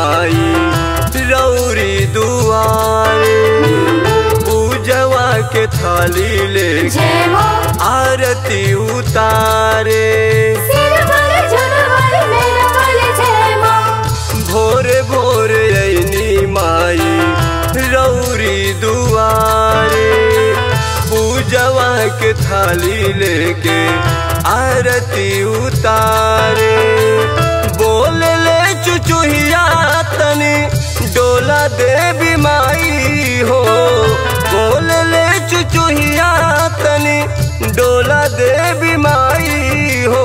माई रौरी दुआरे पूजवा के थाली ले जय माँ आरती उतारे सिर पर झुनवर मेरा बल जय माँ भोरे भोरे ऐनी माई रौरी दुआरे पूजवा के थाली लेके आरती उतारे बोल ले चुचुहिया तनी डोला देवी माई हो बोल ले चुचुहिया तनी डोला देवी माई हो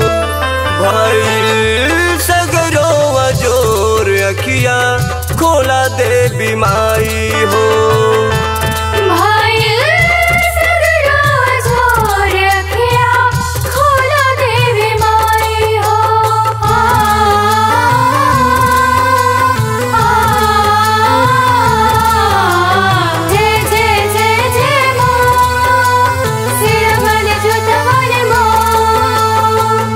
भाई सगरो जोर अखिया खोला देवी माई हो भाई सगरो झोर अखिया खोला देवी माई हो आ, आ, जय जय जय जय माँ सिर बल जुटवर माँ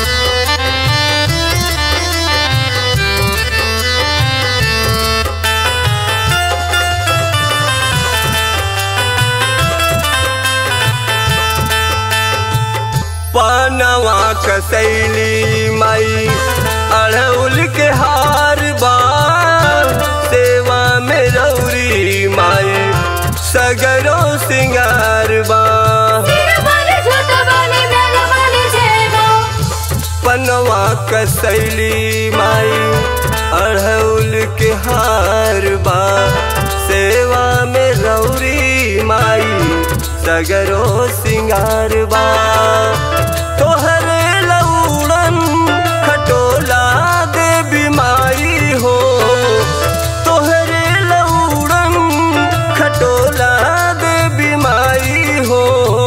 पानवा कसैली माई अड़उल के हार बा सेवा में रौरी माई सगरो सिंगार बा सिर बल जुटवर मेरा बल जय माँ पनवा कसैली माई अड़उल के हार बा सेवा में रौरी माई सगरो सिंगार बा तोहरे लौड़न खटोला देवी माई हो तोहरे लौड़न खटोला देवी माई हो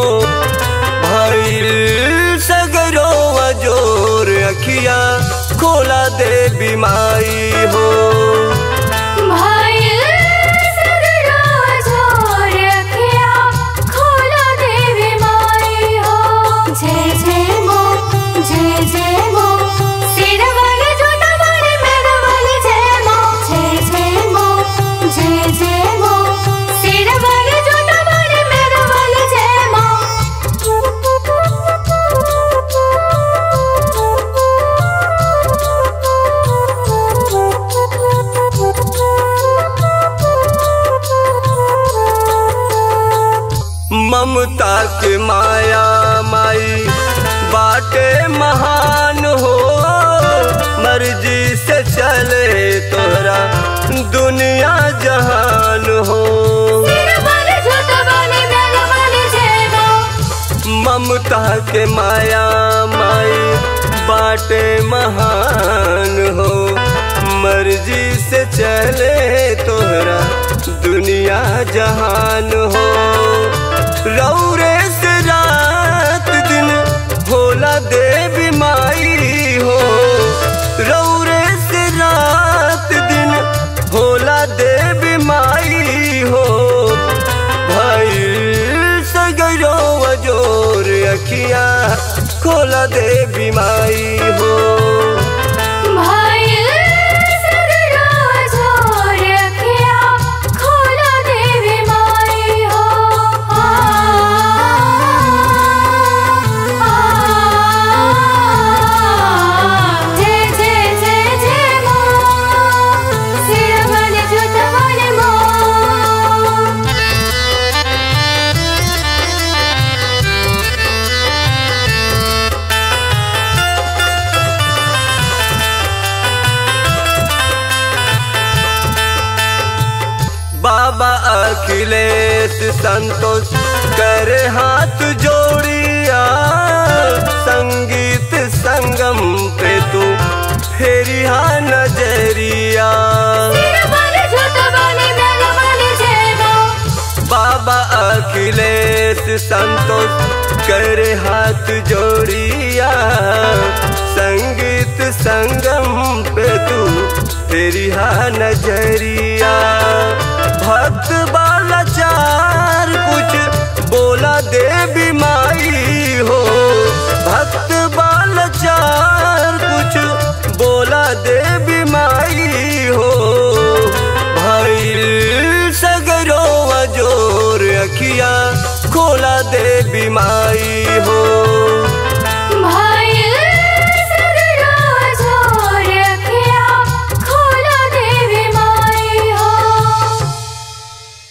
भइल सगरो जोर अखिया खोला देवी माई हो भाई सगरो झोर अखिया खोला देवी माई हो जय जय मो जय जय मो सिर वाले झूठा वाले मेरा वाले जय मो जय जय मो जय जय मो सिर वाले झूठा वाले मेरा वाले जय ममता के माया माई बाटे महान हो मर्जी से चले तोरा दुनिया जहान हो सिर वाले झूठा वाले मेरा वाले जय मो ममता के माया माई बाटे महान हो मर्जी से चले तोहरा दुनिया जहान हो रौरे से रात दिन होला देवी माई हो रौरे से रात दिन होला देवी माई हो भाई सगरो जोर अखिया खोला देवी माई हो भाई सगरो झोर अखिया खोला देवी माई हो आ, आ, जय जय जय जय माँ सिर वाले जूता वाले माँ बाबा अखिलेश संतोष करे हाथ जोड़िया संगीत संगम पे तू फेरिया नजरिया सिर वाले जूता वाले मेरा वाले जय माँ बाबा अखिलेश संतोष करे हाथ जोड़िया संगीत संगम पे तू तेरी हा नजरिया भक्त बालाचार कुछ बोला देवी माई हो भक्त बालाचार कुछ बोला देवी माई खोला देवी माई